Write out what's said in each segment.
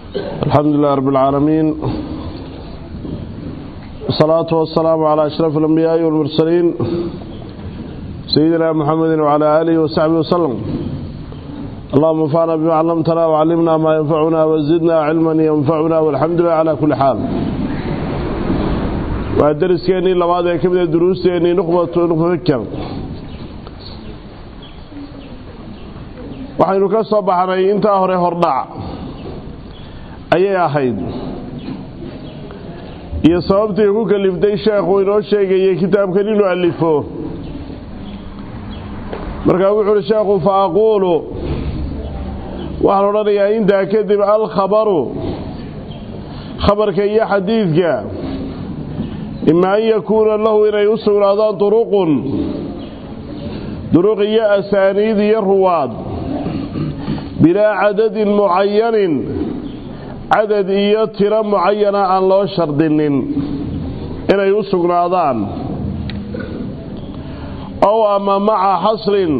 الحمد لله رب العالمين والصلاة والسلام على أشرف الأنبياء والمرسلين سيدنا محمد وعلى آله وصحبه وسلم اللهم انفعنا بما علمتنا وعلمنا ما ينفعنا وزدنا علما ينفعنا والحمد لله على كل حال والدرس كيني لما هذا كبدا دروس كيني نقبة نفكر waxaynu ka soo baxnay intaa hore hordhac ayay ahayd iyo sababtii ku kaliftay sheekhu inoo sheegayay kitaabkan inuu alifo markaa wuxu uhi sheekhu fa aquulu waxaan odhanayaa intaa kadib alkhabaru khabarka iyo xadiidka ima an yakuuna lahu inay u sugnaadaan duruqun duruq iyo asaaniid iyo ruwaad bilaa cadadin mucayanin cadad iyo tiro mucayana aan loo shardinin inay u sugnaadaan ow ama maca xasrin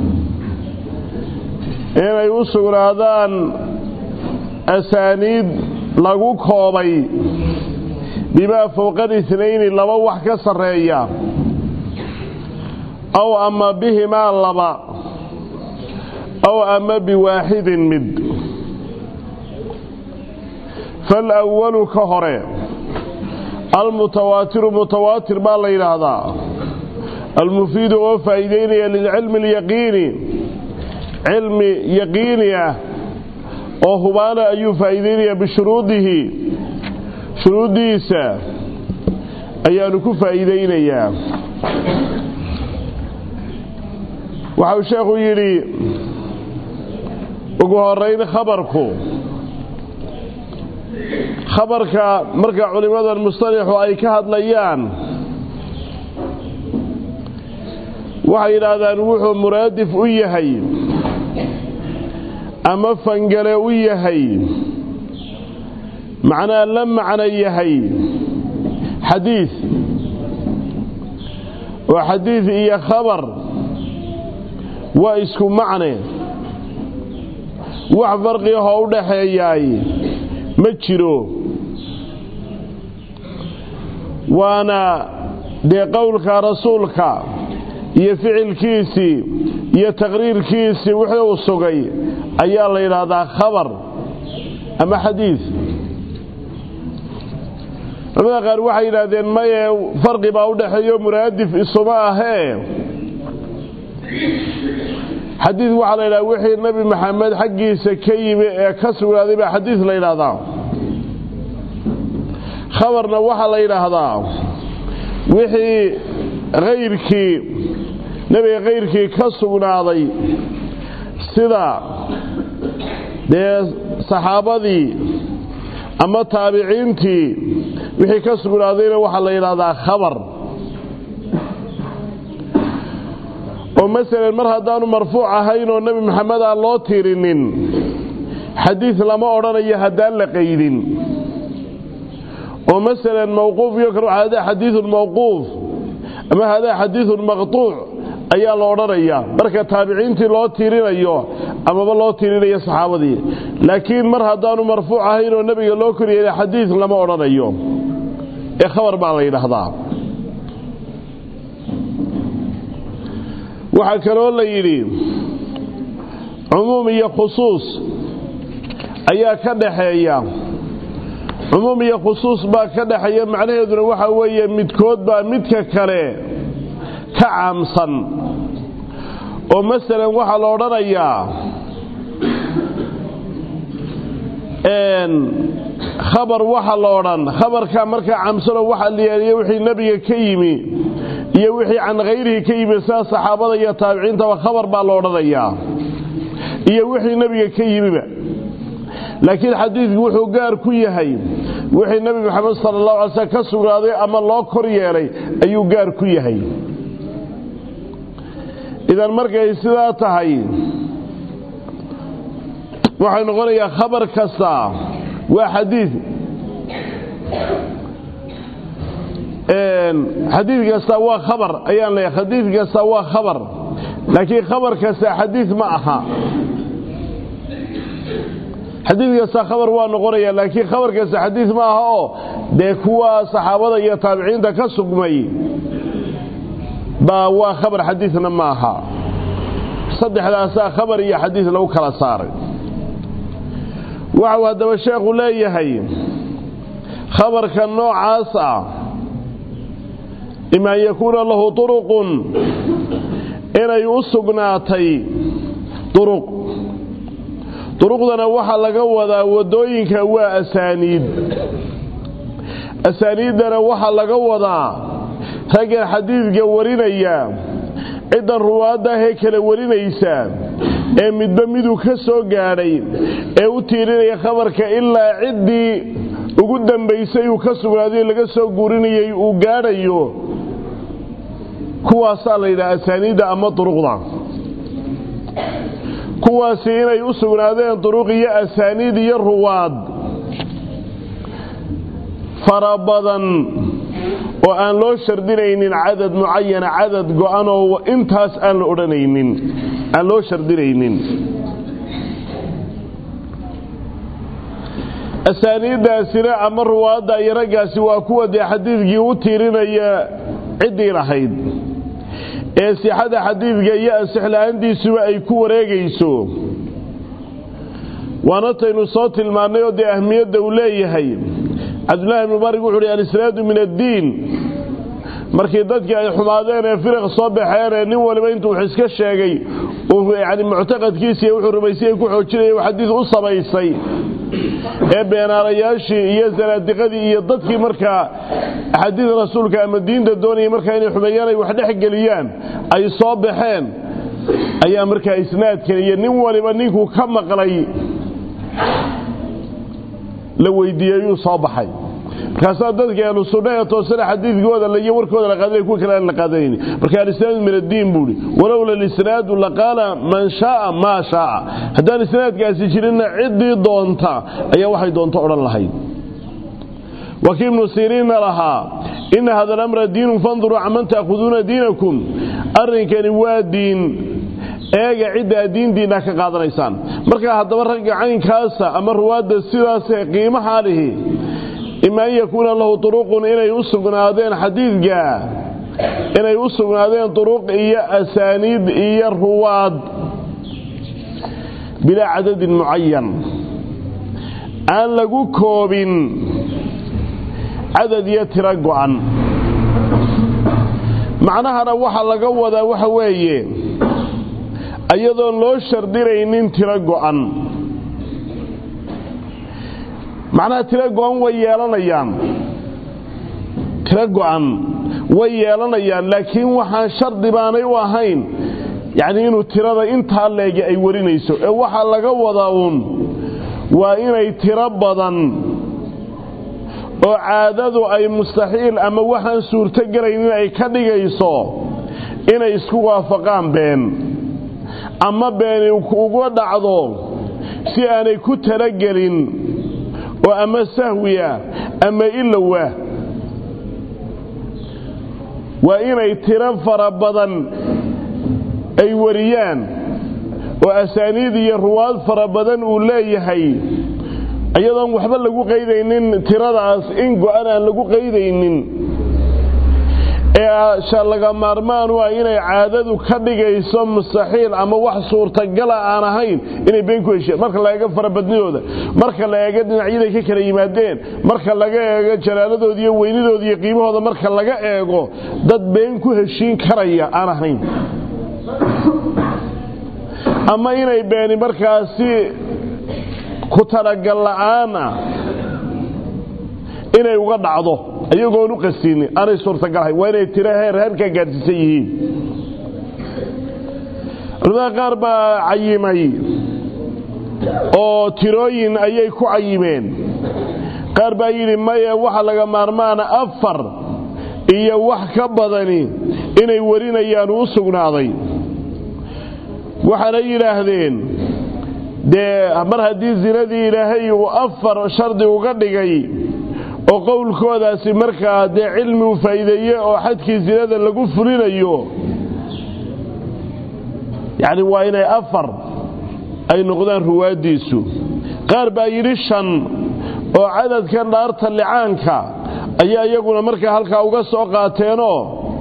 inay u sugnaadaan asaaniid lagu koobay bimaa fowqan itnayni laba wax ka sarreeya ow ama bihimaa laba aw ama biwaaxidin mid falwalu ka hore almutawaatiru mutawaatir baa la yidhaahdaa almufiidu oo faa'iideynaya lilcilmi alyaqiini cilmi yaqiini ah oo hubaana ayuu faa'iideynayaa bishuruudihi shuruuddiisa ayaanu ku faa'iideynayaa waxau sheekhu yidhi ugu horeyn khabarku khabarka marka culimmadan mustalixu ay ka hadlayaan waxay yidhaahdaan wuxuu muraadif u yahay ama fangale u yahay macnaa la macno yahay xadiid oo xadiid iyo khabar waa isku macne wax farqi ahoo u dhaxeeyaay ma jiro waana dee qowlka rasuulka iyo ficilkiisii iyo taqriirkiisii wixii uu sugay ayaa la yidhaahdaa khabar ama xadiid culamada qaar waxay yidhaahdeen maye farqi baa u dhaxeeyo muraadif isuma ahee xadiid waxaa la yidhaha wixii nebi maxamed xaggiisa ka yimi ee ka sugnaaday baa xadiid la yidhaahdaa khabarna waxaa la yidhaahdaa wixii hayrkii nebiga kayrkii ka sugnaaday sida dee saxaabadii ama taabiciintii wixii ka sugnaadayna waxaa la yidhaahdaa khabar oo masalan mar haddaanu marfuuc ahayn oo nebi maxamed aan loo tirinin xadiid lama odhanayo haddaan la qaydin oo masalan mawquuf iyo kale hadaa xadiidun mawquuf ama hadaa xadiidun maqtuuc ayaa la odhanayaa marka taabiciintii loo tirinayo amaba loo tirinayo saxaabadii laakiin mar haddaanu marfuuc ahayn oo nebiga loo koryeelay xadiid lama odhanayo ee khabar baa la yidhaahdaa waxaa kaloo la yidhi cumuum iyo khusuus ayaa ka dhaxeeya cumuum iyo khusuus baa ka dhaxeeya macnaheeduna waxaa weeye midkood baa midka kale ka caamsan oo masalan waxaa la odhanayaa khabar waxa la odhan khabarkaa markaa caamsanoo waxaa la yeeliya wixii nebiga ka yimi iyo wixii can khayrihi ka yimi sida saxaabada iyo taabiciintaba khabar baa la odhanayaa iyo wixii nebiga ka yimiba laakiin xadiidku wuxuu gaar ku yahay wixii nebi maxamed sala allahu alay slm ka sugnaaday ama loo kor yeelay ayuu gaar ku yahay idan markay sidaa tahay waxay noqonayaa khabar kasta waa xadiid xadiid kasta waa khabar ayaan leeyahay xadiid kasta waa khabar laakiin khabar kasta xadiid ma aha xadiid kasta khabar waa noqonaya laakiin khabar kasta xadiid ma aha oo dee kuwa saxaabada iyo taabiciinta ka sugmay baa waa khabar xadiidna ma aha saddexdaasaa khabar iyo xadiid lagu kala saaray waxau haddaba sheekhu leeyahay khabarka noocaas ah ima an yakuuna lahu turuqun inay u sugnaatay duruq duruqdana waxaa laga wadaa waddooyinka waa asaaniid asaaniiddana waxaa laga wadaa raggan xadiidka warinaya ciddan ruwaaddaahee kala warinaysa ee midba miduu ka soo gaadhay ee u tiirinaya khabarka ilaa ciddii ugu dambaysay uu ka sugnaaday laga soo guurinayay uu gaadhayo kuwaasaa la yidhaha asaaniidda ama duruqda kuwaasi inay u sugnaadeen duruq iyo asaaniid iyo ruwaad fara badan oo aan loo shardinaynin cadad mucayana cadad go-an oo intaas aan la odhanaynin aan loo shardinaynin asaaniiddaasina ama ruwaadda iyo raggaasi waa kuwa dee xadiidkii u tiirinaya ciddii lahayd ee sixada xadiidka iyo ansixla-aantiisuba ay ku wareegayso waana taynu soo tilmaannay oo dee ahmiyadda uu leeyahay cabdullahi ibnu barig wuxu uhi alisnaadu min addiin markii dadkii ay xumaadeen ee firiq soo baxeen ee nin waliba intuu wax iska sheegay uu yani muctaqadkiisiiy wuxuu rumaysay ku xoojinaya u xadiid u samaysay ee beenaalayaashii iyo sanaadiqadii iyo dadkii markaa axaadiida rasuulka ama diinta doonayay markaa inay xumeeyaan ay wax dhex geliyaan ay soo baxeen ayaa markaa isnaadkan iyo nin waliba ninkuu ka maqlay la weydiiyey yuu soo baxay markaasaa dadka ahlu sunna ee toosana xadiidkooda iyo warkooda la qaadanay kuwa kale aan la qaadanayni marka alisnaadu min addiin buuhi walowla alisnaadu laqaala man shaaa maa shaaa haddaan isnaadkaasi jirinna ciddii doonta ayaa waxay doonto odhan lahayd wakii ibnu siriinna lahaa ina hada alamra diinun fanduruu caman ta'khuduuna diinakum arrinkani waa diin eega ciddaa diintiinna ka qaadanaysaan markaa haddaba ragga caynkaasa ama ruwaadda sidaasee qiimaha lihi ima an yakuuna lahu turuqun inay u sugnaadeen xadiidka inay u sugnaadeen turuq iyo asaaniid iyo ruwaad bilaa cadadin mucayan aan lagu koobin cadad iyo tiro go'an macnahana waxa laga wadaa waxa weeye iyadoon loo shardinaynin tiro go'an macnaha tiro go'an way yeelanayaan tiro go'an way yeelanayaan laakiin waxaan shardi baanay u ahayn yacnii inuu tirada intaa leegi ay warinayso ee waxaa laga wadaa uun waa inay tiro badan oo caadadu ay mustaxiil ama waxaan suurtogelaynin ay ka dhigayso inay isku waafaqaan been ama beeni uga dhacdo si aanay ku talagelin oo ama sahwiya ama ilowa waa inay tiro fara badan ay wariyaan oo asaaniid iyo ruwaad fara badan uu leeyahay iyadoon waxba lagu qaydaynin tiradaas in go-an aan lagu qaydaynin ee laga maarmaan u ah inay caadadu ka dhigayso mustaxiil ama wax suurtagala aan ahayn inay been ku hesheen marka la eego farabadnidooda marka la eego dhinacyaday ka kala yimaadeen marka laga eego jalaaladooda iyo weynidooda iyo qiimahooda marka laga eego dad been ku heshiin karaya aan ahayn ama inay beeni markaasi ku talagal la'aana inay uga dhacdo iyagoon u qasinin aanay suurtagalhayn waa inay tiro heer heerkaa gaadhsiisan yihiin culamada qaar baa cayimay oo tirooyin ayay ku cayimeen qaar baa yidhi maye waxa laga maarmaana afar iyo wax ka badani inay warinayaan u sugnaaday waxaana yidhaahdeen dee mar haddii zinadii ilaahay uu afar shardi uga dhigay oo qowlkoodaasi markaa dee cilmi u faa'iideeye oo xadkii zinada lagu fulinayo yacni waa inay afar ay noqdaan ruwaaddiisu qaar baa yidhi shan oo cadadkan dhaarta licaanka ayaa iyaguna markaa halkaa uga soo qaateenoo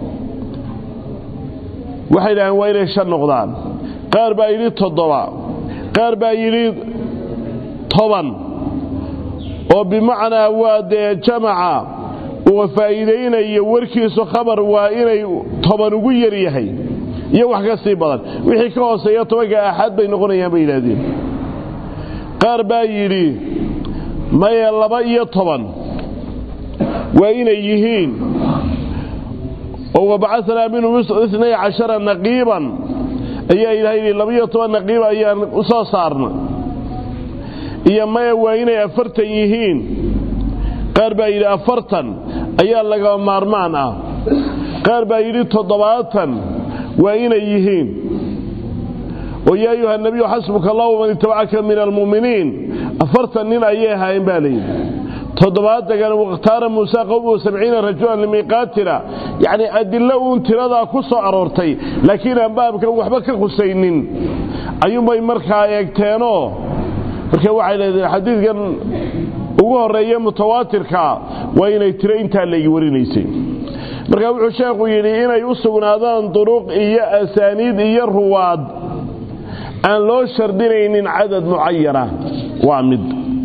waxay dhaheen waa inay shan noqdaan qaar baa yidhi toddoba qaar baa yidhi toban oo bimacnaa waa dee jamaca uu faa'iidaynayo warkiisu khabar waa inay toban ugu yar yahay iyo wax ka sii badan wixii ka hooseeya tobanka axaad bay noqonayaan bay yidhaahdeen qaar baa yidhi maye laba iyo toban waa inay yihiin oo wabacanaa minhum inay cashara naqiiban ayaa ilaahay yidhi laba iyo toban naqiiba ayaan u soo saarna iyo maya waa inay afartan yihiin qaar baa yidhi afartan ayaa laga maarmaan ah qaar baa yidhi toddobaatan waa inay yihiin oo yaa ayuha nabiyu xasbuka allahu man itabacaka min almu'miniin afartan nin ayay ahaayeen baa layidhi toddobaatagan wakhtaara muusa qowmuhu sabciina rajulan limiiqaatina yacni adillo uun tiradaa ku soo aroortay laakiin aan baabkan waxba ka khusaynin ayuunbay markaa eegteenoo marka waxay leedeen xadiidkan ugu horreeya mutawaatirka waa inay tiro intaa laygi warinaysay marka wuxuu sheekhu yidhi inay u sugnaadaan duruq iyo asaaniid iyo ruwaad aan loo shardinaynin cadad mucayana waa mid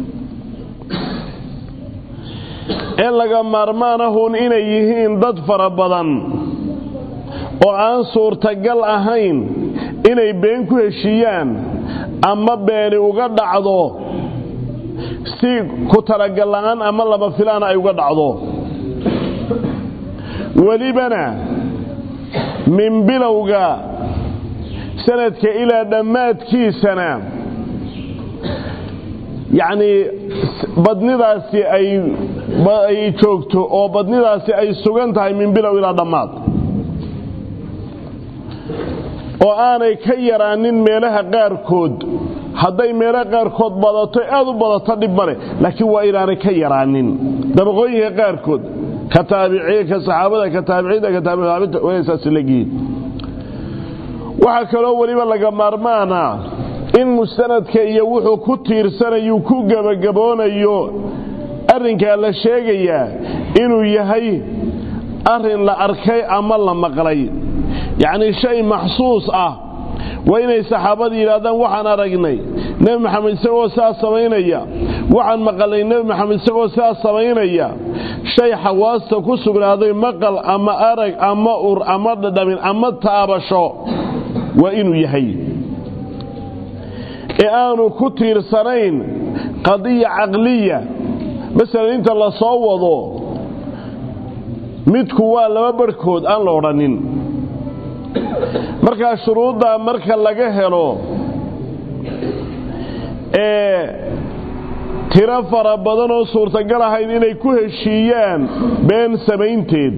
ee laga maarmaanahun inay yihiin dad fara badan oo aan suurtagal ahayn inay been ku heshiiyaan ama beeni uga dhacdo si ku talagal la'aan ama laba filaan ay uga dhacdo welibana min bilowga sanadka ilaa dhammaadkiisana yacnii badnidaasi ay joogto oo badnidaasi ay sugan tahay min bilow ilaa dhammaad oo aanay ka yaraanin meelaha qaarkood hadday meelaha qaarkood badato aad u badato dhib male laakiin waa inaanay ka yaraanin dabaqooyinka qaarkood ka taabiciin ka saxaabada ka taabiciinta ka taabiciinta waa saas leeyihiin waxaa kaloo weliba laga maarmaana in mustanadka iyo wuxuu ku tiirsanayu ku gebagaboonayo arrinkaa la sheegayaa inuu yahay arrin la arkay ama la maqlay yacnii shay maxsuus ah waa inay saxaabada yidhahdaan waxaan aragnay nebi maxamed isagoo sidaas samaynaya waxaan maqalnay nebi maxamed isagoo sidaas samaynaya shay xawaasta ku sugnaaday maqal ama arag ama ur ama dhadhamin ama taabasho waa inuu yahay ee aanu ku tiirsanayn qadiya caqliya masalan inta la soo wado midku waa laba barhkood aan la odhanin markaa shuruuddaa marka laga helo ee tiro fara badan oo suurtagal ahayn inay ku heshiiyaan been samaynteed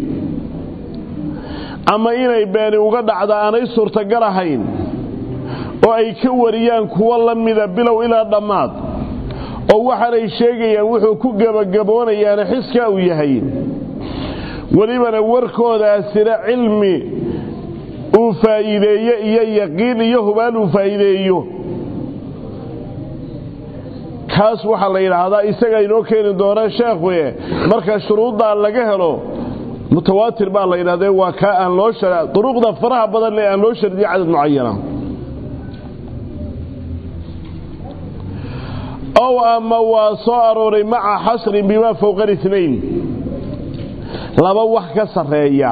ama inay beeni uga dhacda aanay suurtagal ahayn oo ay ka wariyaan kuwo la mida bilow ilaa dhammaad oo waxaanay sheegayaan wuxuu ku gebagaboonayaana xiskaa uu yahay welibana warkoodaasina cilmi uu faa'iideeye iyo yaqiin iyo hubaal uu faa'iideeyo kaas waxaa la yidhaahdaa isaga inoo keeni doona sheekhuye marka shuruuddaa laga helo mutawaatir baa la yidhahdee waa kaa aan loo duruqda faraha badan ee aan loo shardiye cadad mucayana ow ama waa soo arooray maca xasrin bimaa fowqa inayn laba wax ka sarreeya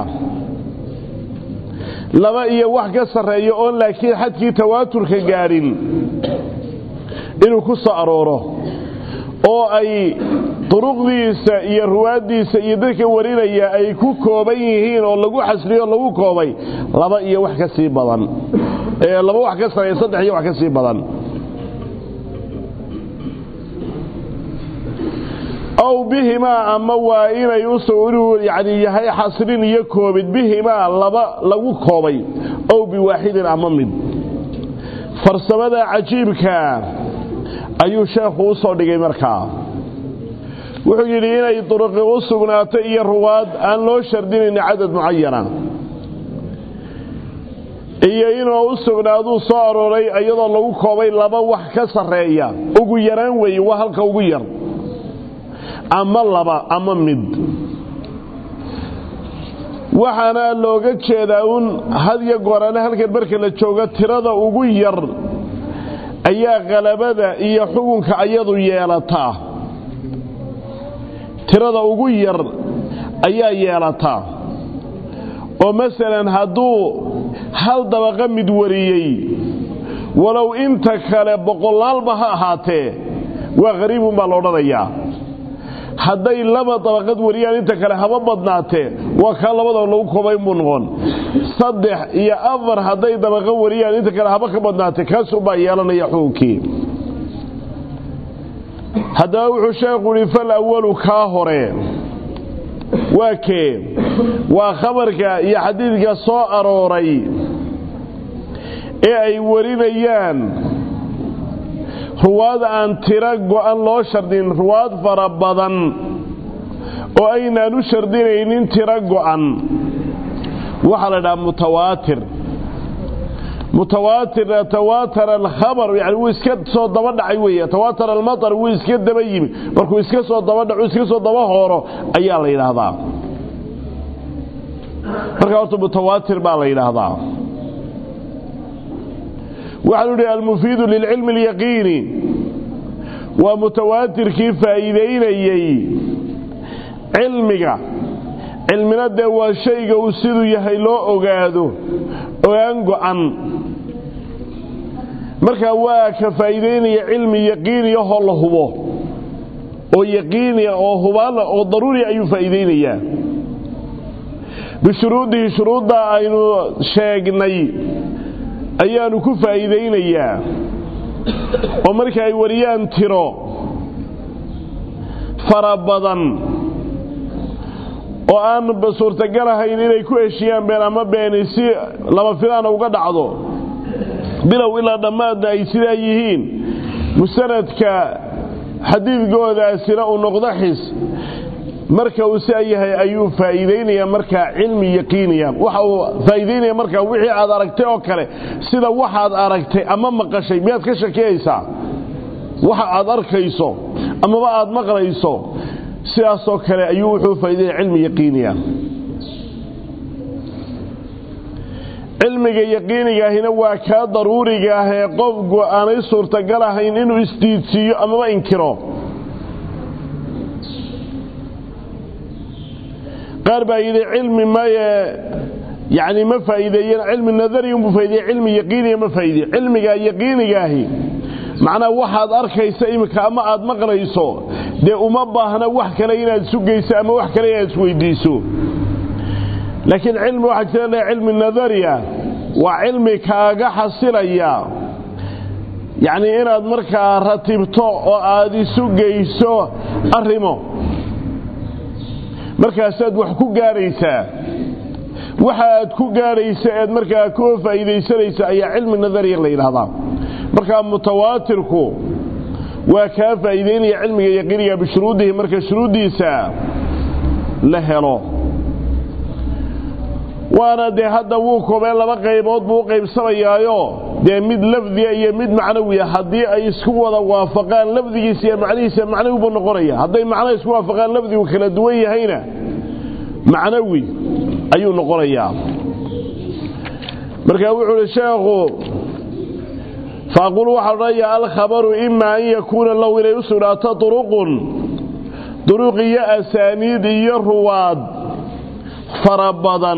laba iyo wax ka sarreeya oon laakiin xadkii tawaaturka gaadhin inuu ku soo arooro oo ay duruqdiisa iyo ruwaaddiisa iyo dadka warinaya ay ku kooban yihiin oo lagu xasriyo o lagu koobay laba iyo wax ka sii badan laba wax ka sarreeya saddex iyo wax ka sii badan ow bihimaa ama waa inay inuu yani yahay xasrin iyo koobid bihimaa laba lagu koobay ow biwaaxidin ama mid farsamada cajiibkaa ayuu sheekhu u soo dhigay markaa wuxuu yidhi inay duruqi u sugnaato iyo ruwaad aan loo shardinayn cadad mucayana iyo inuu u sugnaaduu soo arooray iyadoo lagu koobay laba wax ka sarreeya ugu yaraan weeye waa halka ugu yar ama laba ama mid waxaana looga jeedaa uun hadyo goorane halkan marka la joogo tirada ugu yar ayaa qalabada iyo xukunka ayadu yeelataa tirada ugu yar ayaa yeelataa oo masalan hadduu hal dabaqa mid wariyey walow inta kale boqolaalba ha ahaatee waa khariibun baa la odhanayaa hadday laba dabaqad wariyaan inta kale haba badnaatee waa kaa labadaba lagu koobay buu noqon saddex iyo afar hadday dabaqa wariyaan inta kale haba ka badnaatee kaasuunbaa yeelanaya xukunkii haddaba wuxuu sheekhu ihi fal awalu kaa hore waa kee waa khabarka iyo xadiidka soo arooray ee ay warinayaan ruwaad aan tiro go'an loo shardin ruwaad fara badan oo aynaan u shardinaynin tiro go'an waxaa la dhaha mutawaatir mutawaatirna tawaatara alkhabar yani wuu iska soo daba dhacay weeye tawaatar almatar wuu iska daba yimi markuu iska soo daba dhaco iska soo daba hooro ayaa la yidhaahdaa marka horta mutawaatir baa la yidhaahdaa waxaanu idhi almufiidu lilcilmi alyaqiini waa mutawaatirkii faa'iidaynayey cilmiga cilmina dee waa shayga uu siduu yahay loo ogaado ogaan go'an markaa waa ka faa'iidaynaya cilmi yaqiiniyahoo la hubo oo yaqiiniya oo hubaala oo daruuri ayuu faa'iidaynayaa bishuruudihi shuruudda aynu sheegnay ayaanu ku faa'iidaynayaa oo marka ay wariyaan tiro fara badan oo aan suurtagal ahayn inay ku heshiyaan been ama beeni si laba filaana uga dhacdo bilow ilaa dhammaadna ay sidaa yihiin musanadka xadiidkoodaasina uu noqdo xis marka uu saa yahay ayuu faa'iidaynaya markaa cilmi yaqiiniya waxa uu faa'iidaynaya markaa wixii aad aragtay oo kale sida waxaad aragtay ama maqashay miyaad ka shakiyaysaa waxa aad arkayso amaba aad maqlayso sidaasoo kale ayuu wuxuu faa'iidaynaya cilmi yaqiiniya cilmiga yaqiinigaahina waa kaa daruuriga ah ee qofku aanay suurtagal ahayn inuu isdiidsiiyo amaba inkiro qaar baa yidhi cilmi maye yani ma faa'iideeyeen cilmi nadari unbuu faa'ideeye cilmi yaqiiniya ma faa'iideye cilmiga yaqiinigaahi macnaa waxaad arkaysa iminka ama aad maqlayso dee uma baahna wax kale inaad sugayso ama wax kale inaad isweydiiso laakiin cilmi waxaa jira le cilmi nadariya waa cilmi kaaga xasilaya yacni inaad markaa ratibto oo aad isu geyso arrimo markaasaad wax ku gaaraysaa waxa aad ku gaaraysa eed markaa ku faa'iidaysanaysa ayaa cilmi nadariya la yidhaahdaa markaa mutawaatirku waa kaa faa'iidaynaya cilmiga yaqiiniga bishuruudihi marka shuruuddiisa la helo waana dee hadda wuu koobeen laba qaybood buu u qaybsamayaayo dee mid lafdiga iyo mid macnawiya haddii ay isku wada waafaqaan lafdigiisa iyo macnihiisa macnawi buu noqonaya hadday macno isku waafaqaan lafdigu kala duwan yahayna macnawi ayuu noqonayaa marka wuxuu uhi sheekhu faaqul waxaa odhanaya alkhabaru ima an yakuuna lahu inay u sugnaato duruqun duruq iyo asaaniid iyo ruwaad fara badan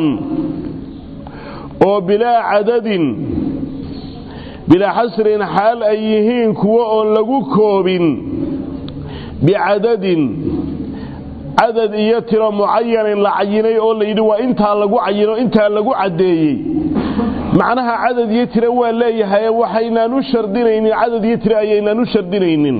oo bilaa cadadin bilaa xasrin xaal ay yihiin kuwo oon lagu koobin bicadadin cadad iyo tiro mucayanin la cayinay oo layidhi waa intaa lagu cayino intaa lagu caddeeyey macnaha cadad iyo tiro waa leeyahay waxaynaan u shardinaynin cadad iyo tiro ayaynaan u shardinaynin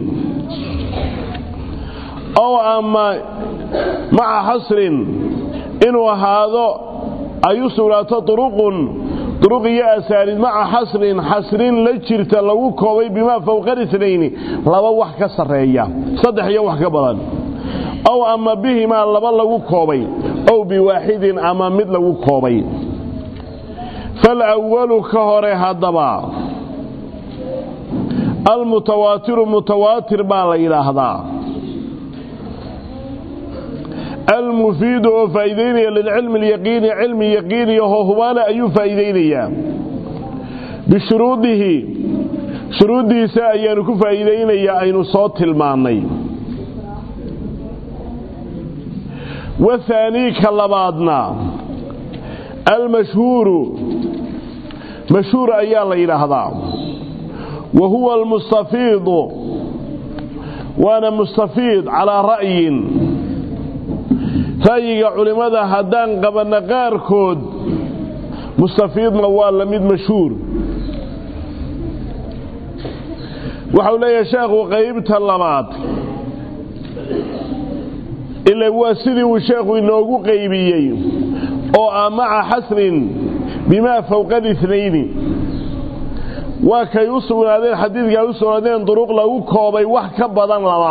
ow ama maca xasrin inuu ahaado ay u sugnaato duruqun duruq iyo asaanid maca xasrin xasrin la jirta lagu koobay bimaa fowqa itnayni laba wax ka sarreeya saddex iyo wax ka badan ow ama bihimaa laba lagu koobay ow biwaaxidin ama mid lagu koobay falawalu ka hore haddaba almutawaatiru mutawaatir baa la yidhaahdaa almufiidu oo faa'iidaynaya lilcilmi alyaqiini cilmi yaqiiniyahoo hubaana ayuu faa'iidaynayaa bishuruudihi shuruuddiisa ayaanu ku faa'iidaynayaa aynu soo tilmaannay wathaanii ka labaadna almashhuuru mashhuur ayaa la yidhaahdaa wa huwa almustafiidu waana mustafiid calaa ra'yin ra'yiga culimmada haddaan qabanna qaarkood mustafiidna waa la mid mashhuur waxau leeyahay sheekhu qaybta labaad ila waa sidii uu sheekhu inoogu qaybiyey oo ah maca xasrin bimaa fowqa اlitnayni waa kay u sugnaadeen xadiidka ay u sugnaadeen duruq lagu koobay wax ka badan laba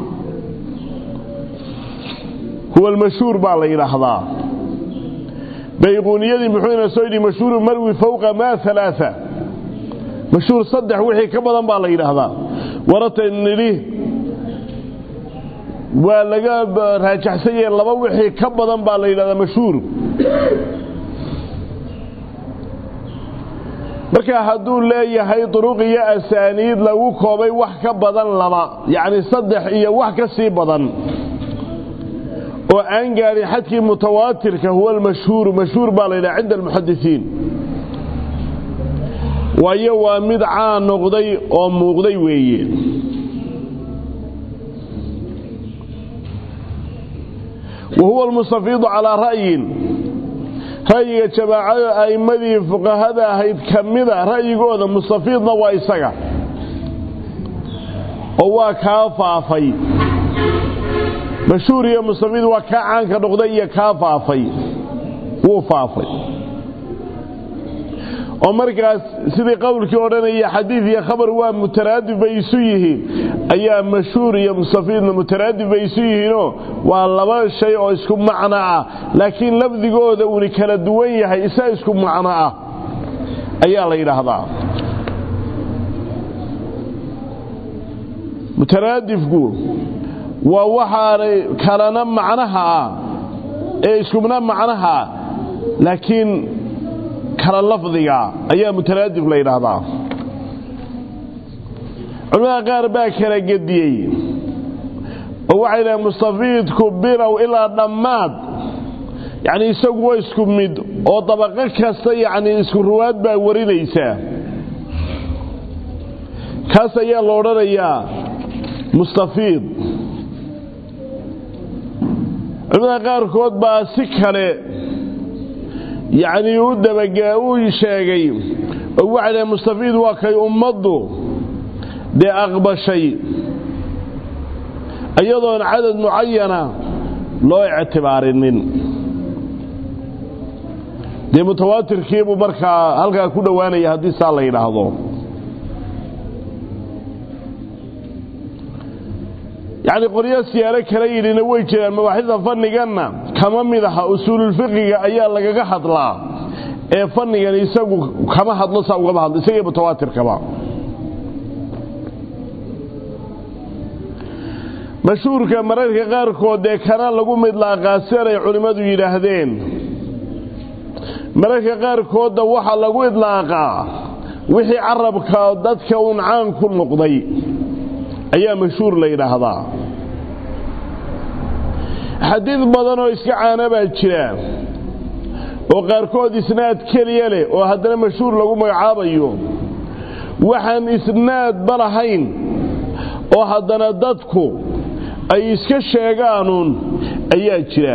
huwa almashhuur baa la yidhaahdaa bayquuniyadii muxuu ina soo yidhi mashhuuru marwi fowqa maa alaaa mashhuur saddex wixii ka badan baa la yidhaahdaa warata nidhi waa laga raajaxsan yahe laba wixii ka badan baa la yidhahdaa mashhuur marka hadduu leeyahay duruq iyo asaaniid lagu koobay wax ka badan laba yacni saddex iyo wax ka sii badan oo aan gaadhin xadkii mutawaatirka huwa almashhuuru mashhuur baa la yidhaha cinda almuxadisiin waayo waa mid caan noqday oo muuqday weeye wa huwa almustafiidu calaa ra'yin ra'yiga jamaacada a'immadii fuqahada ahayd ka mida ra'yigooda mustafiidna waa isaga oo waa kaa faafay mashhuur iyo mustafiid waa kaa caanka noqday iyo kaa faafay wuu faafay oo markaas sidii qowlkii odhanaya xadiid iyo khabar waa mutaraadif bay isu yihiin ayaa mashhuur iyo mustafiidna mutaraadif bay isu yihiinoo waa laba shay oo isku macno ah laakiin lafdigooda uuni kala duwan yahay isa isku macno ah ayaa la yidhaahdaa mutaraadifku waa waxaanay kalana macnaha ah ee iskuna macnaha laakiin kala lafdiga ayaa mutaraadif la yidhaahdaa culimada qaar baa kala gediyey oo waxay dhahen mustafiidku bilow ilaa dhammaad yacni isagu waa isku mid oo dabaqo kasta yacni isku ruwaad baa warinaysaa kaas ayaa la odhanayaa mustafiid culimada qaarkood baa si kale yacnii u dabaga uu sheegay oo waxay dhahen mustafiid waa kay ummaddu dee aqbashay iyadoon cadad mucayana loo ictibaarinin dee mutawaatirkiibuu markaa halkaa ku dhowaanaya haddii saa la yidhaahdo yacni qoryo siyaaro kala yidhina way jiraan mabaaxida fanniganna kama mid aha usuululfiqiga ayaa lagaga hadlaa ee fannigan isagu kama hadlo saa ugama hadlo isagii mutawaatirkaba mashhuurka mararka qaarkood dee kana lagu midlaaqaa sidanay culimmadu yidhaahdeen mararka qaarkoodda waxaa lagu idlaaqaa wixii carabka dadka uun caan ku noqday ayaa mashhuur la yidhaahdaa xadiid badan oo iska caana baa jira oo qaarkood isnaad keliya leh oo haddana mashhuur lagu magacaabayo waxaan isnaadba lahayn oo haddana dadku ay iska sheegaanuun ayaa jira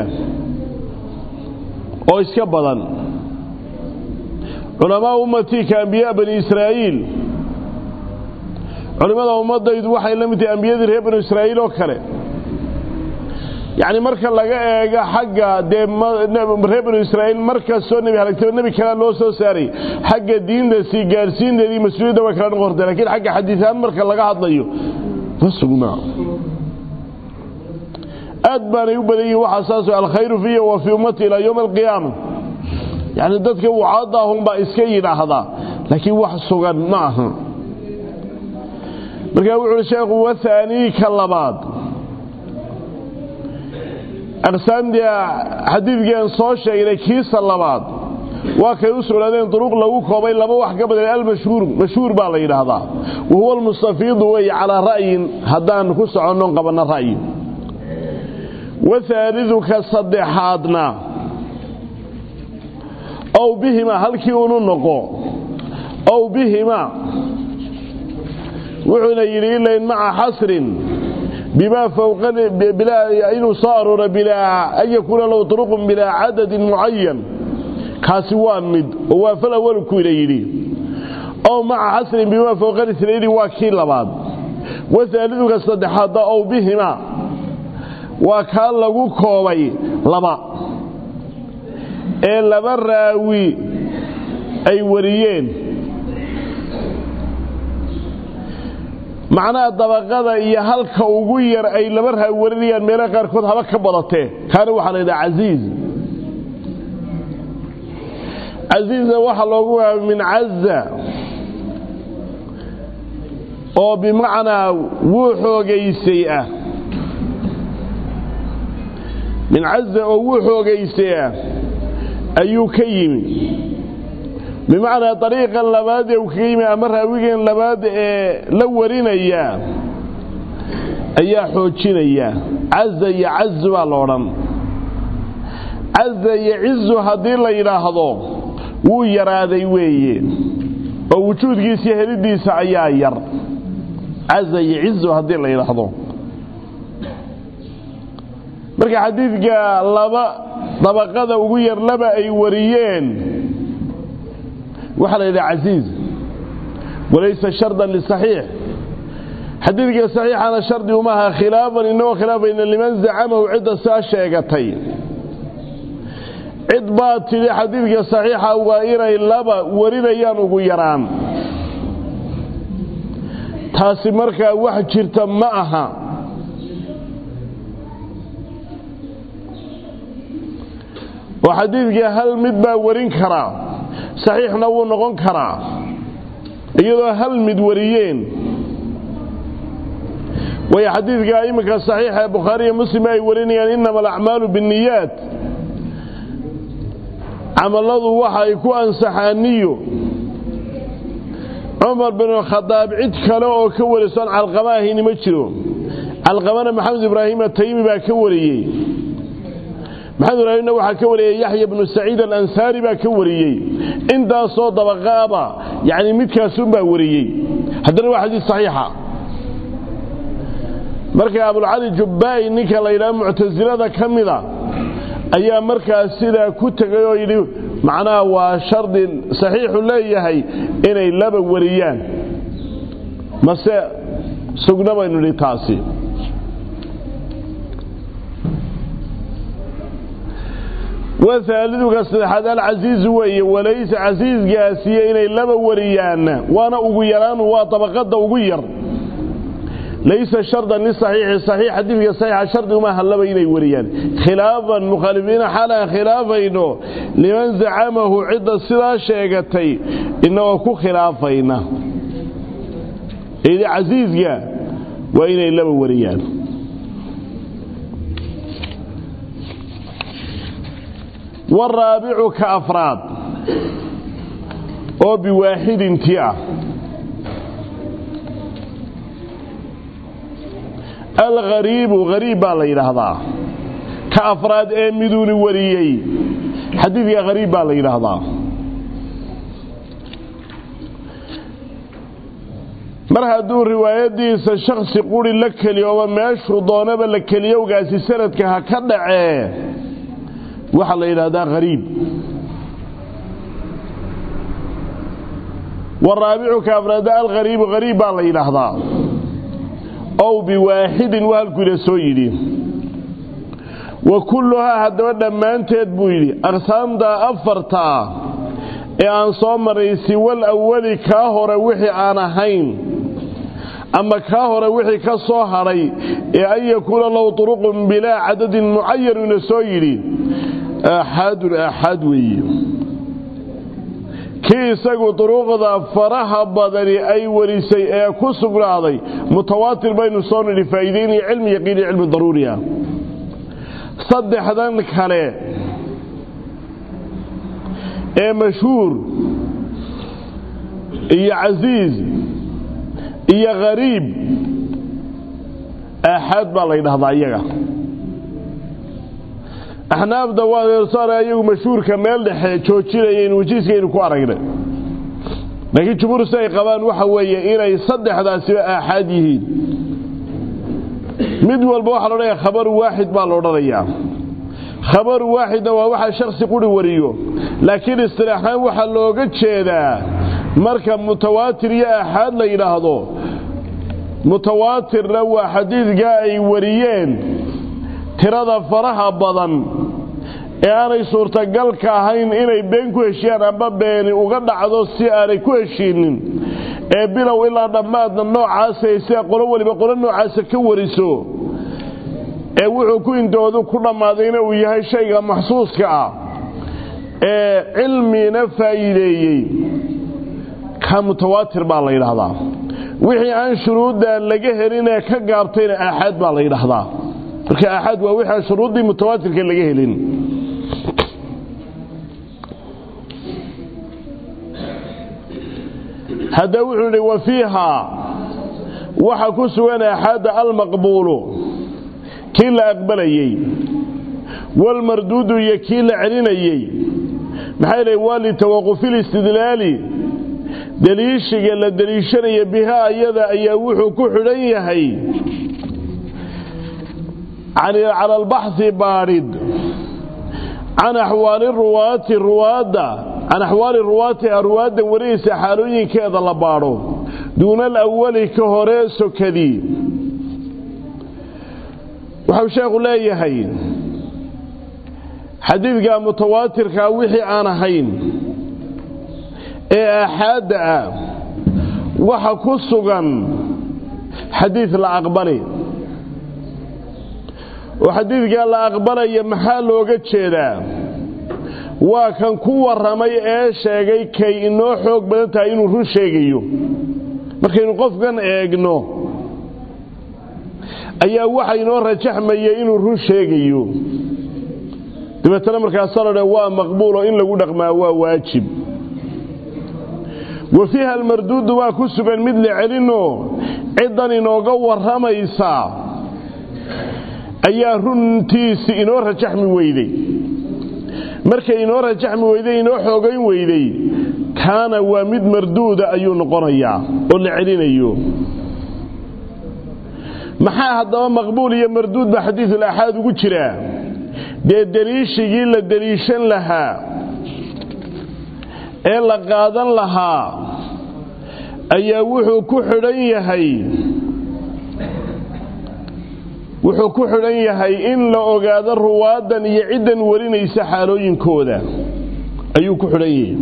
oo iska badan culamaa ummatii ka ambiyaa bani israa'iil culimmada ummaddaydu waxay la mid tahay ambiyadii reer banu israa'iil oo kale yacni marka laga eego xagga dee reer banu israa'iil markastoo nebi halagtaba nebi kalea loo soo saaray xagga diinta sii gaadhsiinteedii mas-uuliyadda way kala noqortay lakiin xagga xadiisahaan marka laga hadlayo ma sugnaa aad baanay u badan yihin waxaa saas alkhayru fiya wa fii ummati ilaa yowmi alqiyaama yacni dadka wucaadda ahunbaa iska yidhaahda laakiin wax sugan ma aha markaa wuxu uhi sheekhu wathaanii ka labaad aqsaamtii xadiidkiiaan soo sheegnay kiisa labaad waa kay u sugnaadeen duruq lagu koobay laba wax ka badan almashhuur mashhuur baa la yidhaahdaa wa huwa almustafiidu wey calaa ra'yin haddaan ku soconnon qabanno ra'yi wathaalidu ka saddexaadna ow bihima halkii unu noqo ow bihima wuxuuna yidhi ilayn maca xasrin bimaa fowqa inuu soo arooro bilaa an yakuuna lahu turuqun bilaa cadadin mucayan kaasi waa mid oo waa fal awalu kuyna yidhi ow maca xasrin bimaa fowqa isnayni waa kii labaad wahaaliduka saddexaadda ow bihima waa kaa lagu koobay laba ee laba raawi ay wariyeen macnaha dabaqada iyo halka ugu yar ay laba raawi warinayaan meelaha qaarkood haba ka badatee kaana waxaa la yidhaha casiiz casiizna waxaa loogu waaba min caza oo bimacnaa wuu xoogaysay ah min caza oo wuu xoogaysay ah ayuu ka yimi bimacnaa dariiqan labaad ee uu kaga yimi ama raawigan labaad ee la warinaya ayaa xoojinaya caza iyo cazu baa la odhan caza iyo cizu haddii la yidhaahdo wuu yaraaday weeye oo wujuudkiisa iyo helidiisa ayaa yar caza iyo cizu haddii la yidhaahdo marka xadiidka laba dabaqada ugu yar laba ay wariyeen waxaa la yidhaha casiiz walaysa shardan lisaxiix xadiidka saxiixana shardi umaha khilaafan inagoo khilaafayna liman zacamahu cidda saa sheegatay cid baa tidhi xadiidka saxiixa waa inay laba warinayaan ugu yaraan taasi markaa wax jirta ma aha oo xadiidkii hal mid baa warin karaa saxiixna wuu noqon karaa iyadoo hal mid wariyeen way xadiidka iminka saxiixa ee bukhaariiyo muslim ay warinayaan inama alacmaalu binniyaat camalladu waxa ay ku ansaxaan niyo cumar binu khadaab cid kale oo ka warisoon calqama ahayni ma jiro calqamana maxamed ibraahim ataymi baa ka wariyey maxamed ibraahimna waxaa ka wariyey yaxya bnu saciid alansaari baa ka wariyey intaasoo dabaqaaba yani midkaasunbaa wariyey haddana waa xadiis saxiixa marka abulcali jubbaa'i ninka la yidhaha muctasilada ka mida ayaa markaas sidaa ku tegay oo yidhi macnaha waa shardi saxiixu leeyahay inay laba wariyaan mase sugna baynu nidhi taasi wahaaliduka saddexaad alcasiizu weeye walaysa casiisgaasiyo inay laba wariyaanna waana ugu yaraanu waa dabaqadda ugu yar laysa shardan lisaxiixi saxiix xadiidka saxiixa shardi uma hallaba inay wariyaan khilaafan mukhaalifiina xaalaan khilaafayno liman zacamahu cidda sidaa sheegatay inagoo ku khilaafayna idi casiiska waa inay laba wariyaan waraabicu ka afraad oo biwaaxidintii ah alghariibu hariib baa la yidhaahdaa ka afraad ee miduuni wariyey xadiidka hariib baa la yidhaahdaa mar hadduu riwaayadiisa shaksi quri la keliyooba meeshuu doonaba la keliyowgaasi sanadka ha ka dhacee waxaa la yidhaahdaa hariib waraabicu ka afraada alghariibu hariib baa la yidhaahdaa ow biwaaxidin waa halkuu ila soo yidhi wa kulluhaa haddaba dhammaanteed buu yidhi aqsaamta afartaa ee aan soo maray siwal awali kaa hore wixii aan ahayn ama kaa hore wixii ka soo hadhay ee an yakuuna lahu turuqun bilaa cadadin mucayan ina soo yidhi aaxaadun aaxaad weeye kii isagu duruuqda faraha badani ay warisay ee ku sugnaaday mutawaatir baynu soo nidhi faa'iideynaya cilmi yaqiin iyo cilmi daruuriya saddexdan kale ee mashhuur iyo casiiz iyo khariib aaxaad baa la ydhahdaa iyaga axnaafda waa iyagu mashhuurka meel dhexe joojinayeen wajiiskaynu ku aragnay laakiin jumhuur si ay qabaan waxa weeye inay saddexdaasiba aaxaad yihiin mid walba waxaa loodhanaya khabaru waaxid baa la odhanayaa khabaru waaxidna waa waxa shaksi quri wariyo laakiin istilaaxaan waxaa looga jeedaa marka mutawaatir iyo aaxaad la yidhaahdo mutawaatirna waa xadiidkaa ay wariyeen tirada faraha badan ee aanay suurtagalka ahayn inay been ku heshiyaan amba beeni uga dhacdo si aanay ku heshiinin ee bilow ilaa dhammaadna noocaasay sida qolo weliba qolo noocaasa ka wariso ee wuxuu ku indoodu ku dhammaadayna uu yahay shayga maxsuuska ah ee cilmina faa'iideeyey ka mutawaatir baa la yidhaahdaa wixii aan shuruudda laga helin ee ka gaabtayna aaxaad baa la yidhaahdaa marka aaxaad waa wixii aan shuruuddii mutawaatirka laga helin hadda wuxuu yidhi wa fiihaa waxa ku sugan aaxaadda almaqbuulu kii la aqbalayey walmarduudu iyo kii la celinayey maxay lehy waa litawaqufi listidlaali deliishiga la deliishanaya bihaa ayada ayaa wuxuu ku xidhan yahay cala albaxhi baadhid can axwaali ruwaati ruwaadda can axwaali ruwaati ruwaadda wariyaysa xaalooyinkeeda la baadho duuna alawali ka hore sokadii waxau sheekhu leeyahay xadiidka mutawaatirkaa wixii aan ahayn ee aaxaadda ah waxa ku sugan xadiid la aqbali oo xadiidkaa la aqbalaya maxaa looga jeedaa waa kan ku warramay ee sheegay kay inoo xoog badan tahay inuu run sheegayo markaynu qofkan eegno ayaa waxa inoo rajaxmaya inuu run sheegayo dabeetana markaasa la dhe waa maqbuulo in lagu dhaqmaa waa waajib wa fiiha almarduudu waa ku sugan mid la celinoo ciddan inooga warramaysa ayaa runtiisi inoo rajaxmi weyday markay inoo rajaxmi weyday inoo xoogayn weyday kaana waa mid marduuda ayuu noqonayaa oo la celinayo maxaa haddaba maqbuul iyo marduud baa xadiidul aaxaad ugu jiraa dee deliishigii la deliishan lahaa ee la qaadan lahaa ayaa wuxuu ku xidhan yahay wuxuu ku xidhan yahay in la ogaado ruwaadan iyo ciddan warinaysa xaalooyinkooda ayuu ku xidhan yahay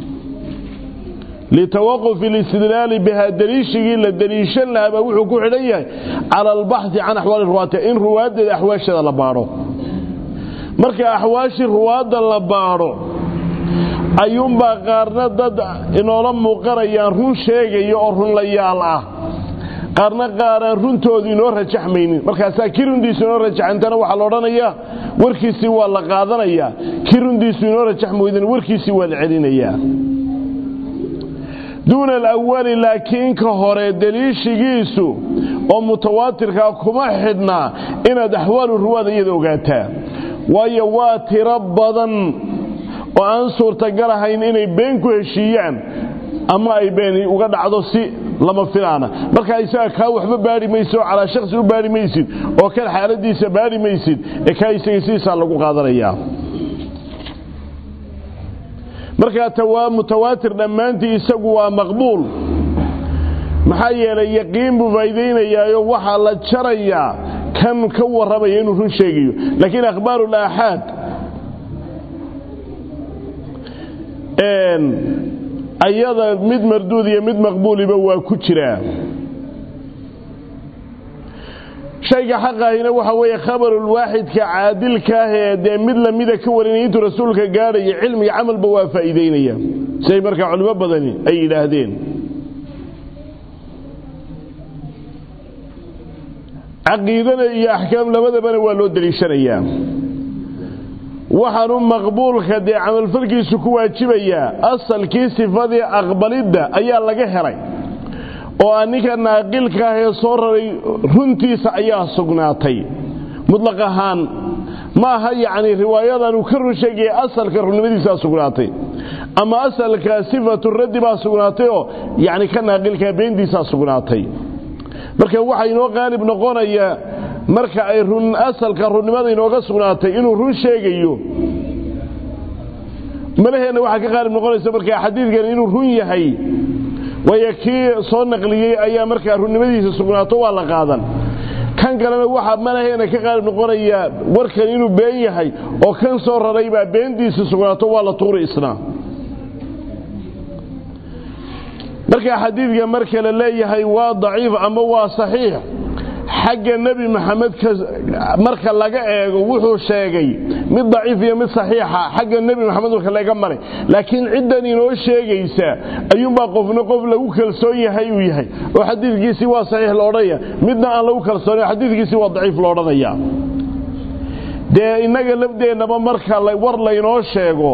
litawaqufi alistidlaali bihaa deliishigii la deliishan lahaa baa wuxuu ku xidhan yahay cala albaxhi can axwaali ruwaati in ruwaaddeeda axwaasheeda la baadho marka axwaashii ruwaadda la baadho ayuunbaa qaarna dad inoola muuqanayaan run sheegaya oo runlayaal ah qaarna qaaraan runtoodu inoo rajaxmaynin markaasaa kii runtiisu inoo rajaxantana waxaa la odhanayaa warkiisii waa la qaadanayaa kii runtiisu inoo rajaxmi weydana warkiisii waa la celinayaa duuna alawali laakiin ka hore deliishigiisu oo mutawaatirkaa kuma xidhnaa inaad axwaalu ruwaada iyada ogaataa waayo waa tiro badan oo aan suurtagal ahayn inay been ku heshiiyaan ama ay been uga dhacdo si lama filaana markaa isaga kaa waxba baadhi maysid oo calaa shaksi u baadhi maysid oo kan xaaladiisa baadhi maysid ee kaa isaga sidiisaa lagu qaadanayaa markaa tawaa mutawaatir dhammaantii isagu waa maqbuul maxaa yeelay yaqiin buu faa'iidaynayaayo waxaa la jarayaa kan ka warramaya inuu run sheegayo laakiin akhbaaru laaxaad ayada mid marduud iyo mid maqbuuliba waa ku jiraa shayga xaqahina waxa weeye khabarulwaaxidka caadilka ah ee dee mid lamida ka warinaya intuu rasuulka gaadhaya cilmiga camalba waa faa'iidaynaya siday markaa culimo badani ay yidhaahdeen caqiidana iyo axkaam labadabana waa loo deliishanayaa waxaanu maqbuulka dee camalfalkiisu ku waajibayaa asalkii sifadii aqbalidda ayaa laga helay oo a ninka naaqilka ah ee soo raray runtiisa ayaa sugnaatay mutlaq ahaan ma aha yacni riwaayadan uu ka run sheegaya asalka runnimadiisaa sugnaatay ama asalka sifatu raddi baa sugnaatay oo yacni ka naaqilkaa beentiisaa sugnaatay marka waxaa inoo qaalib noqonaya marka ay run asalka runnimada inooga sugnaatay inuu run sheegayo malaheenna waxaa ka qaalib noqonaysa markaa xadiidkan inuu run yahay waayo kii soo naqliyey ayaa markaa runnimadiisa sugnaato waa la qaadan kan kalena waxaa malaheena ka qaalib noqonaya warkan inuu been yahay oo kan soo raray baa beentiisa sugnaato waa la tuuri isna markaa xadiidka marka la leeyahay waa daciif ama waa saxiix xagga nebi maxamed marka laga eego wuxuu sheegay mid daciif iyo mid saxiixa xagga nebi maxamed marka laga maray laakiin ciddan inoo sheegaysa ayuunbaa qofna qof lagu kalsoon yahay uu yahay oo xadiidkiisii waa saxiix la odhanaya midna aan lagu kalsoonay xadiidkiisii waa daciif la odhanaya dee innaga lafdeennaba marka war laynoo sheego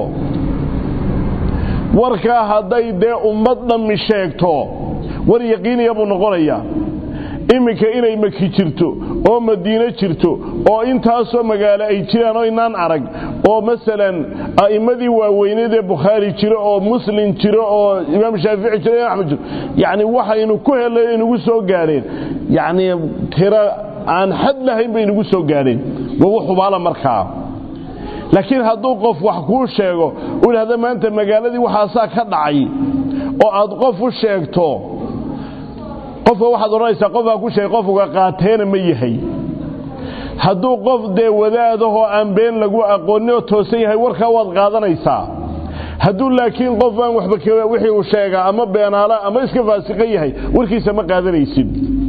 warkaa hadday dee ummad dhammi sheegto war yaqiiniya buu noqonayaa iminka inay maki jirto oo madiine jirto oo intaasoo magaalo ay jiraan oo inaan arag oo masalan a'immadii waaweyneed ee bukhaari jiro oo muslim jiro oo imaam shaafici jiro imaam axmed jiro yacni waxaynu ku helay inugu soo gaadheen yacni tiro aan xad lahayn bay inugu soo gaadheen wagu xubaala markaa laakiin hadduu qof wax kuu sheego u idhahda maanta magaaladii waxaasaa ka dhacay oo aad qof u sheegto qofka waxaad odhanaysaa qofkaa ku sheegay qofuga qaateena ma yahay hadduu qof dee wadaadahoo aan been lagu aqoonin oo toosan yahay warkaa waad qaadanaysaa hadduu laakiin qof aan waxba wixii uu sheegaa ama beenaala ama iska faasiqan yahay warkiisa ma qaadanaysid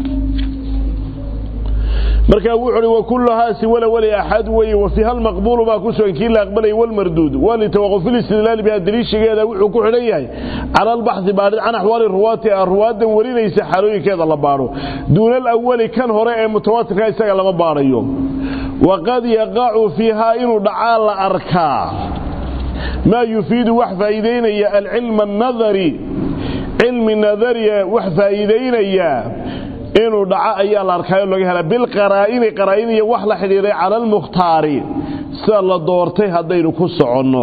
markaa wuxu uhi wakulluhaasi wala wali axad weeye wa fiiha almaqbuulu baa ku sugan kii la aqbalaya walmarduud waa litawaquf ilistidlaali biha daliishigeeda wuxuu ku xidhan yahay cala albaxi baadhid can axwaali ruwaati a ruwaadan warinaysa xaalooyinkeeda la baadho duuna alawali kan hore ee mutawaatirka isaga lama baadhayo waqad yaqacu fiihaa inuu dhacaa la arkaa maa yufiidu wax faa'iidaynaya alcilma annadari cilmi nadariya wax faa'iidaynaya inuu dhaco ayaa la arkaayo laga hela bilqaraa'ini qaraa'in iyo wax la xidhiiray cala almukhtaari sida la doortay haddaynu ku soconno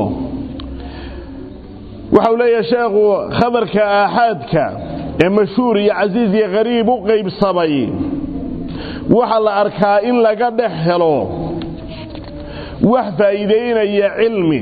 waxau leeyahay sheekhu khabarka aaxaadka ee mashhuur iyo casiis iyo qariib u qaybsamay waxaa la arkaa in laga dhex helo wax faa'iidaynaya cilmi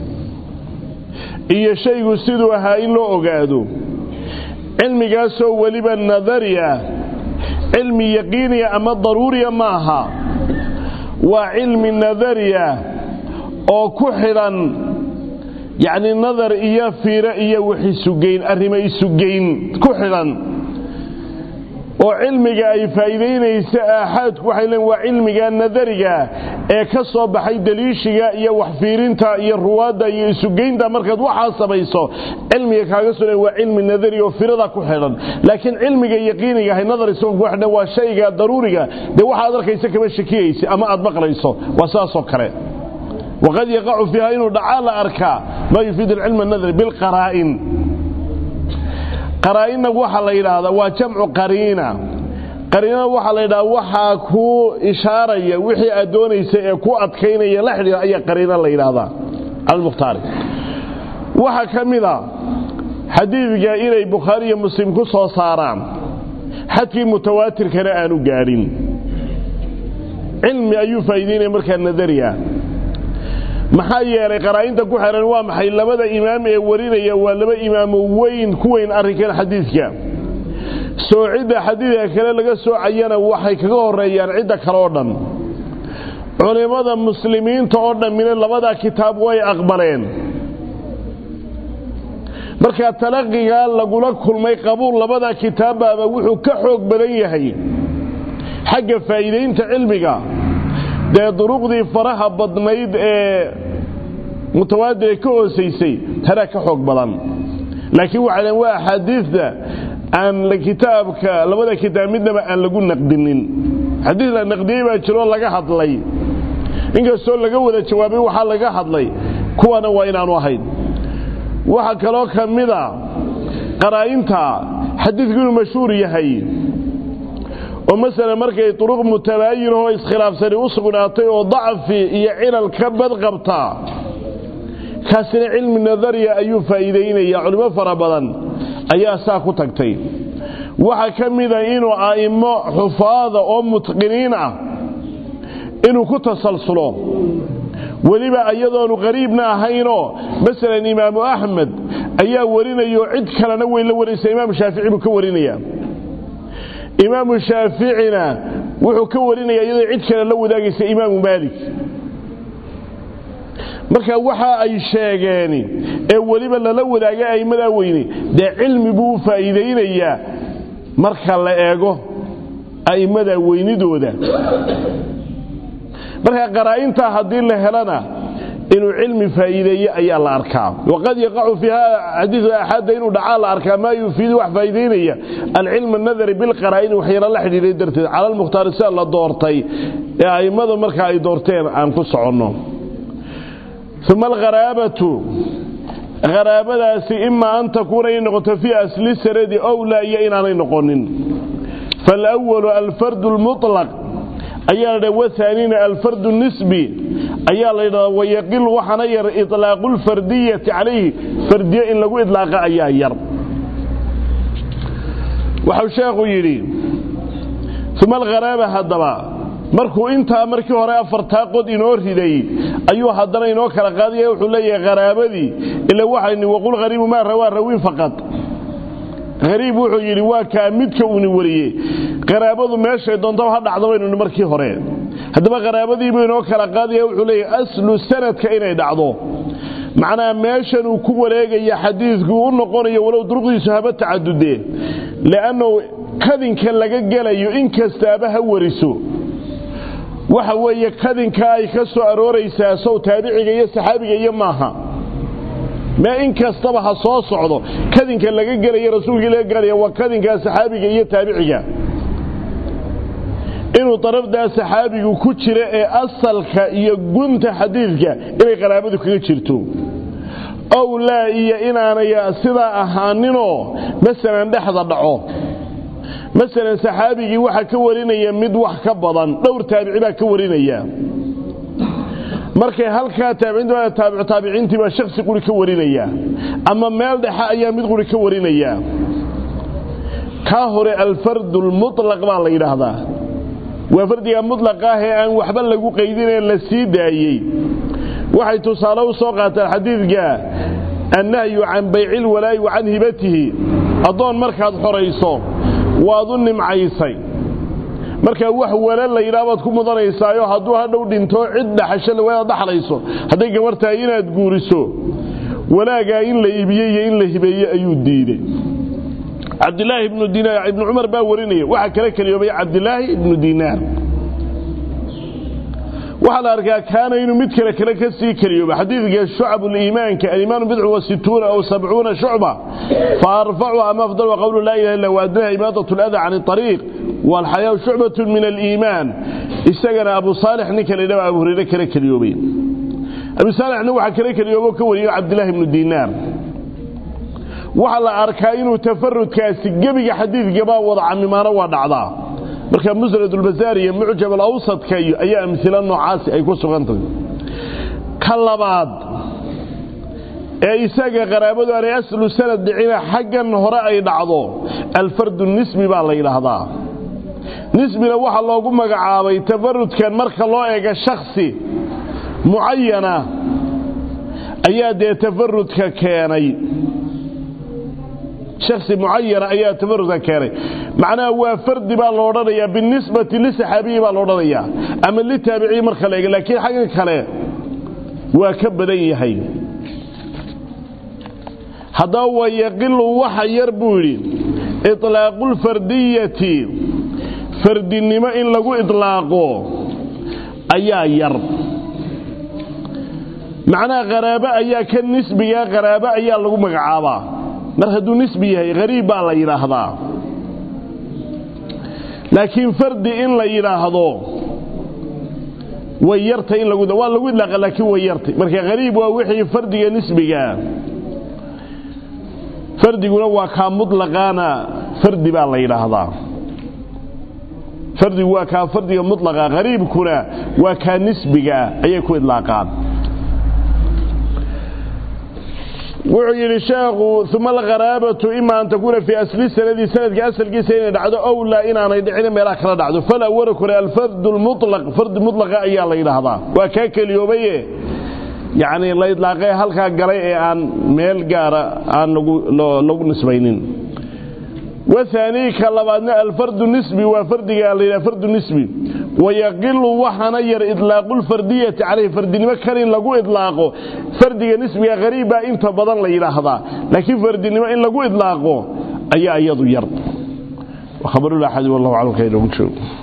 iyo shaygu siduu ahaa in loo ogaado cilmigaasoo weliba nadari ah cilmi yaqiiniya ama daruuriya ma aha waa cilmi nadariya oo ku xidhan yacni nadar iyo fiiro iyo wax isugeyn arrimo isugeyn ku xidhan oo cilmiga ay faa'iidaynaysa aaxaadku waxay leen waa cilmiga nadariga ee ka soo baxay daliishiga iyo waxfiirinta iyo ruwaadda iyo isugeynta markaad waxaa samayso cilmiga kaaga soo waa cilmi nadari oo firada ku xidhan laakiin cilmiga yaqiiniga ahay nadar isagoo ku xidhan waa shayga daruuriga dee waxaad arkaysa kama shakiyaysa ama aad maqlayso waa saasoo kale waqad yaqacu fiiha inuu dhacaa la arkaa maa yufiid alcilm anadari bilqaraa'in qaraa'inna waxaa la yidhaahdaa waa jamcu qariina qariinada waxaa la yidhahdaa waxaa kuu ishaaraya wixii aad doonaysa ee ku adkaynaya la xidhiira ayaa qariina la yidhaahdaa almukhtaari waxaa ka mid a xadiidka inay bukhaari iyo muslim ku soo saaraan xadkii mutawaatirkana aanu gaadhin cilmi ayuu faa'iidaynaya markaa nadari ah maxaa yeelay qaraa'inta ku xehan waa maxay labada imaam ee warinaya waa laba imaamo weyn ku weyn arrinkan xadiidka soocidda xadiidka kale laga soocayana waxay kaga horeeyaan cidda kale oo dhan culimmada muslimiinta oo dhammina labadaa kitaab way aqbaleen markaa talaqigaa lagula kulmay qabuul labadaa kitaabbaaba wuxuu ka xoog badan yahay xagga faa'iidaynta cilmiga dee duruqdii faraha badnayd ee mutawaadir ka hoosaysay tanaa ka xoog badan laakiin waxay dhaheen waa axaadiidta aan kitaabka labada kitaab midnaba aan lagu naqdinin xadiid la naqdiyey baa jiroo laga hadlay inkastoo laga wada jawaabay waxaa laga hadlay kuwana waa inaanu ahayn waxaa kaloo ka mida qaraa'inta xadiidku inuu mashhuur yahay oo masalan markay duruq mutabaayin oo iskhilaafsani u sugnaatay oo dacfi iyo cilal ka badqabta kaasina cilmi nadariya ayuu faa'iidaynaya culimo fara badan ayaa saa ku tagtay waxaa ka mida inuu a'immo xufaada oo mutqiniin ah inuu ku tasalsulo weliba iyadoonu qariibna ahaynoo masalan imaamu axmed ayaa warinayo cid kalena way la warinaysa imaamu shaafici buu ka warinaya imaamu shaaficina wuxuu ka warinaya iyadoo cid kale la wadaagaysa imaamu maalik marka waxa ay sheegeen ee weliba lala wadaagay aimmadaa weyne dee cilmi buu u faa'iidaynayaa marka la eego a'immada weynidooda marka qaraa'intaa haddii la helana inuu cilmi faa'iideeye ayaa la arkaa waqad yaqacu fiiha xadiidu axaadda inuu dhacaa la arkaa maa yufiidu wax faa'iidaynaya alcilm annadari bilqaraa'ini waxyara la xidhiidhay darteed cala almukhtaari sida la doortay ee a'immada marka ay doorteen aan ku soconno uma algharaabatu haraabadaasi imaa an takuuna inay noqoto fii asli saradi owlaa iyo inaanay noqonin faalawalu alfardu lmuطlaq ayaa la dhaha wahaanina alfardu nisbi ayaa la ydhahdaa wayaqilu waxaana yar iطlaaqu lfardiyati calayhi fardiye in lagu idlaaqa ayaa yar waxau sheekhu yidhi uma algharaaba haddaba markuu intaa markii hore afartaa qod inoo riday ayuu haddana inoo kala qaadaya wuxuu leeyahay haraabadii ila waxayni waqul hariibu maa rawaa rawin faqad hariib wuxuu yidhi waa kaa midka uuni wariyey qaraabadu meeshay doontaba ha dhacdo baynu markii hore haddaba qaraabadiibuu inoo kala qaadaya wuxuu leeyahay aslu sanadka inay dhacdo macnaha meeshan uu ku wareegaya xadiidku u noqonayo walow duruqdiisu haba tacadudee le'annahu kadinka laga gelayo in kastaaba ha wariso waxa weeye kadinka ay ka soo arooraysaa sow taabiciga iyo saxaabiga iyo maaha mee in kastaba ha soo socdo kadinka laga gelaya rasuulkii laga gelaya waa kadinkaa saxaabiga iyo taabiciga inuu darafdaa saxaabigu ku jira ee asalka iyo gunta xadiidka inay qaraabadu kaga jirto ow laa iyo inaanay sidaa ahaaninoo masalan dhexda dhaco masalan saxaabigii waxaa ka warinaya mid wax ka badan dhowr taabici baa ka warinaya markay halkaa taabiciinta taabiciintii baa shaksi quri ka warinaya ama meel dhexe ayaa mid quri ka warinaya kaa hore alfardu lmutlaq baa la yidhaahdaa waa fardiga mutlaqa ah ee aan waxba lagu qaydinee la sii daayey waxay tusaale u soo qaataan xadiidka annahyu can bayci lwalaa'i wa can hibatihi addoon markaad xorayso waad u nimcaysay markaa wax wala la yidhaha baad ku mudanaysaayo hadduu hadhow dhinto cid dhaxasho waad dhaxlayso hadday gabar tahay inaad guuriso walaagaa in la iibiyey iyo in la hibeeye ayuu diiday cabdilaahi ibnu dinaar ibnu cumar baa warinaya waxaa kala keliyoobay cabdilaahi ibnu dinaar waxaa la arkaa kaana inuu mid kale kale ka sii keliyooba xadiidka shucab liimaanka alimaanu bidcu wa situuna aw sabcuuna shucba fa arfacu ama afdalu qawlu laa ilaha illa waadnaha imaadat lada can ariiq walxayaa shucbatu min aliimaan isagana abu saalix ninka la yidhahdo abu hureyre kala keliyoobay abu saalixna waxaa kala keliyoobo ka wariyo cabdillahi ibnu dinaar waxaa la arkaa inuu tafarudkaasi gebiga xadiidkabaa wada camimaano waa dhacdaa marka musnad ulbasaar iyo mucjab alawsadka iyo ayaa amhilo noocaasi ay ku sugan tahay ka labaad ee isaga qaraabadu aanay aslu sanad dhicina xaggan hore ay dhacdo alfardu nisbi baa la yidhaahdaa nisbina waxaa loogu magacaabay tafarudkan marka loo eego shaksi mucayana ayaa dee tafarudka keenay shaksi mucayana ayaa tafarudka keenay macnaha waa fardi baa lo odhanayaa binisbati lisaxaabiyi baa lo odhanayaa ama litaabiciyi marka la eego laakiin xagga kale waa ka badan yahay haddaba wayaqilu waxa yar buu yidhi iطlaaqulfardiyati fardinimo in lagu idlaaqo ayaa yar macnaha qaraabo ayaa ka nisbiga qaraabo ayaa lagu magacaabaa mar hadduu nisbi yahay hariib baa la yidhaahdaa laakiin fardi in la yidhaahdo way yartay in lagu waa lagu idlaaqa laakiin way yartay marka hariib waa wixii fardiga nisbigaa fardiguna waa kaa mutlaqaana fardi baa la yidhaahdaa fardigu waa kaa fardiga mutlaqa hariibkuna waa kaa nisbigaa ayay ku idlaaqaan wuxuu yidhi sheekhu uma alkharaabatu ima an takuuna fii asli sanadi sanadka asalkiisa inay dhacdo ow laa inaanay dhicin meelaha kala dhacdo falaa wara kore alfardu lmulaq fardi mutlaqa ayaa la yidhaahdaa waa kaa keliyoobaye yacni la idlaaqee halkaa galay ee aan meel gaara aan lagu nisbaynin wahaanii ka labaadna alfardu nisbi waa fardiga la yidhaha fardu nisbi wayaqilu waxaana yar idlaaqu lfardiyati calayhi fardinimo kan in lagu idlaaqo fardiga nisbiga hariibbaa inta badan la yidhaahdaa laakiin fardinimo in lagu idlaaqo ayaa iyadu yar khabarulaxadi wallahu aclam ka inoogu joogo